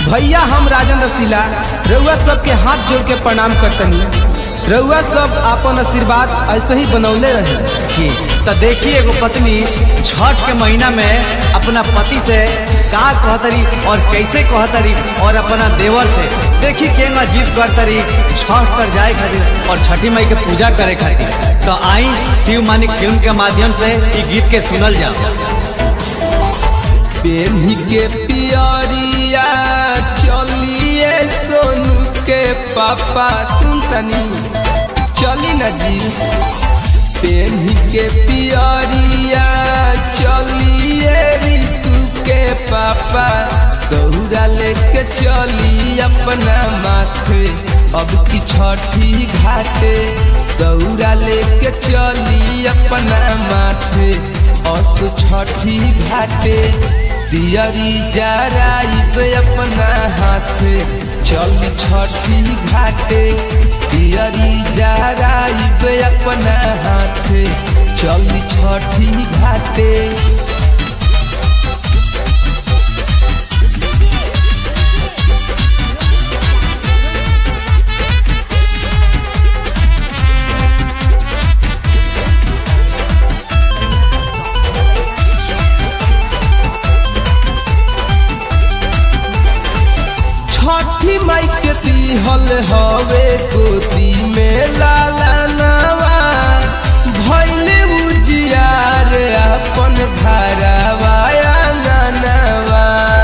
भैया हम राजन रसीला रउआ सबके हाथ जोड़ के प्रणाम करतनी रउआ सब आपन आशीर्वाद ऐसे ही बनौले रहे की तो देखिए एगो पत्नी छठ के महीना में अपना पति से का कहतरी और कैसे कहतरी और अपना देवर से देखी के अजीब करतरी छठ पर जाए खातिर और छठी माई के पूजा करे खातिर तो आई शिव मानिक फिल्म के माध्यम से ई गीत के सुनल जाओ पेन्ही के पियरिया चलिए सोनू के पापा सुनतनी चली न जी पेन्ही के पियरिया चलिए रिसु के पापा दौड़ा लेके चली अपना माथे अब की छठी घाटे दौड़ा लेके चली अपना माथे अस छठी घाटे दियरी जराइब अपना हाथे चल छठी घाटे दियरी जराइब अपना हाथे चल छठी घाटे छठी माई के दिहल हवे गोदी में लाला नवा भैले उजियार अपन घरवाया ननवा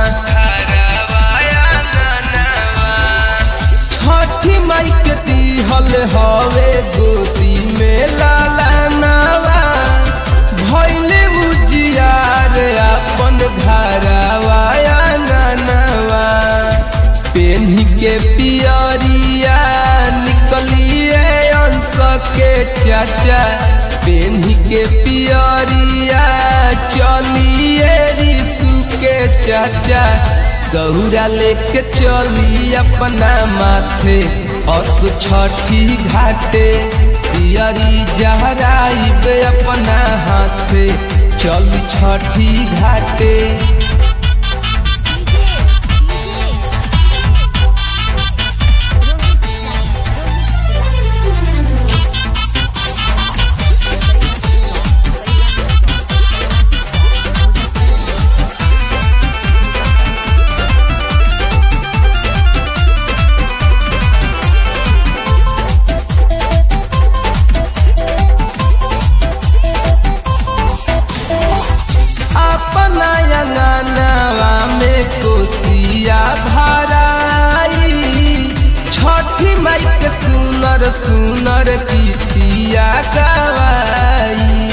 छठी माई के दिहल हवे गोदी में लाला नवा भैले उजियार अपन घरवाया ननवा पेन्ही के पियरिया निकलिए अंश के चाचा पेन्ही के पियरिया चलिए रिसु के चाचा गौरा लेके चली अपना माथे अस छठी घाटे पियरी जहराइब अपना हाथे चल छठी घाटे अपना अंगनवा में कोसिया भराई छठी माई के सुनर सुनर गीतिया गवाई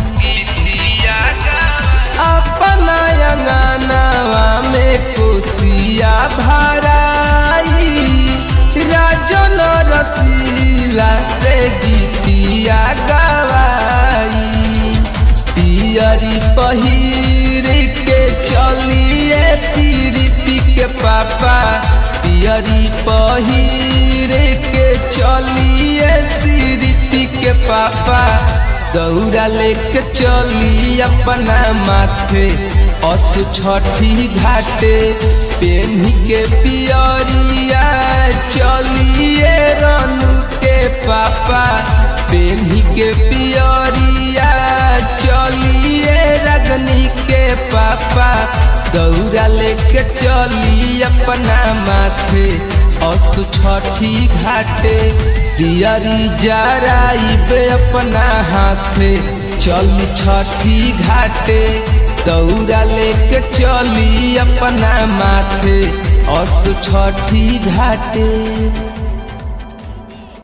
अपना अंगनवा में कोसिया भराई राजन रसीला से गीतिया गवाई पियरी पहिर के चलिए तिरपी के पापा पियरी पहिर के चलिए सिरपी के पापा दौड़ा लेके चली अपना माथे अस छठी घाटे पेन्ही के पियरिया चलिए रनु के पापा पेन्ही के पियरिया चलिए रगनी के पापा दौड़ा लेके चली अपना माथे अस छठी घाटे दियरी जराइब अपना हाथे चल छठी घाटे दौड़ा लेके चली अपना माथे अस छठी घाटे